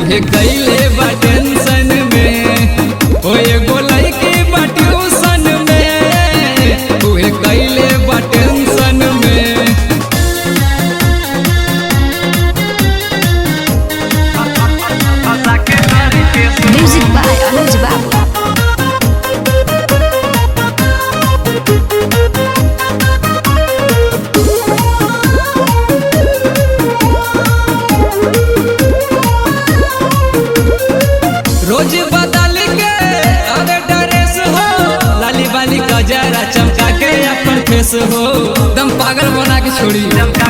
उहे कैले बा टेंशन में ओ एगो लड़की बा ट्यूशन में उहे कैले बा टेंशन में Music by Anuj Babu. रोज बदल के अरे ड्रेस हो लाली बाली गजरा चमका के अपन फेस हो दम पागल बना के छोड़ी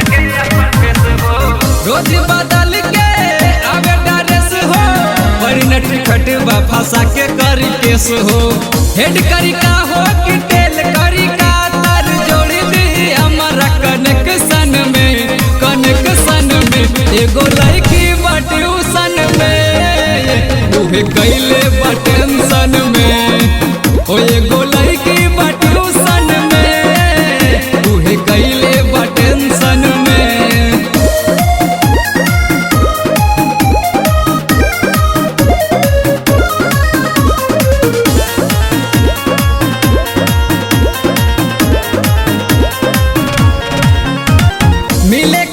रोज बदल के अरे ड्रेस हो बड़ी नट खटवा फंसा के करी केस हो हेड करी का हो कि टेल करी का तर जोड़ी दी हमारा कनेक्शन में कनेक्शन में एगो लड़की बा ट्यूशन में उहे कैले बा टेंशन में ओ एगो लड़की बा ट्यूशन में उहे कैले बा टेंशन में मिले